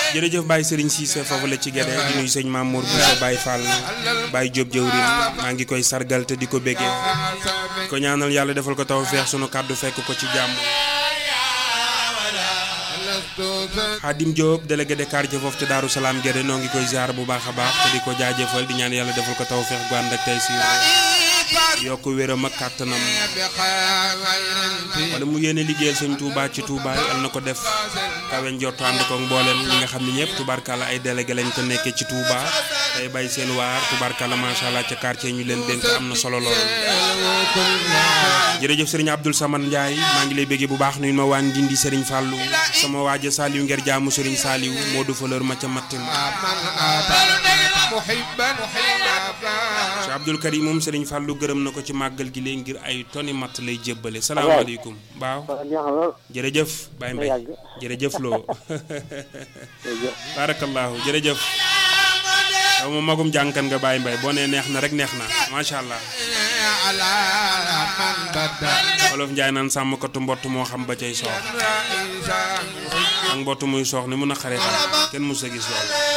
jërëjëf Baye Serigne Cissé foofu la ci Guédé di nuyu sëñ Mamour Bousso Baye Fall Baye Diop jëwrin maa ngi koy sargal te di ko béggee ko ñaanal yàlla defal ko taw feex sunu kàddu fekk ko ci jàmm Xaadim Diop délégué de quartier foofu ci Daaru Salaam Guédé noo ngi koy ziar bu baax a baax te di ko jaajëfal di ñaan yàlla defal ko taw feex gu ànd ak tey si yokk wéram ak kàttanam wala mu yéene liggéeyal sëñ Touba ci Touba yal na ko def kawe njortu ànd ko mboolem ñi nga xam ne ñëpp tubarkalla ay délégué lañ te nekkee ci Touba tey bay seen waar tubarkalla macha allah ca quartier ñu leen dénk am na solo lool. jërëjëf sëriñ Abdoul Samad Ndiaye maa ngi lay bëggee bu baax nuyu ma waan Ndindi sëriñ Fallou sama waaja Saliou ngir jaamu sëriñ Saliou moo du fleur ma ca mattin Cheikh Abdoul Karim moom sëriñ Fallou gërëm na ko ci màggal gi léegi ngir ay toni matt lay jébbale salaamaaleykum baaw jërëjëf Baye Mbaye jërëjëf loo barakallahu jërëjëf yow moom magum jànkan nga Baye Mbaye boo nee neex na rek neex na macha allah wolof njaay naan sàmmkatu mbott moo xam ba cay soox ak mbott muy soox ni mun a xare xam kenn mus a gis lool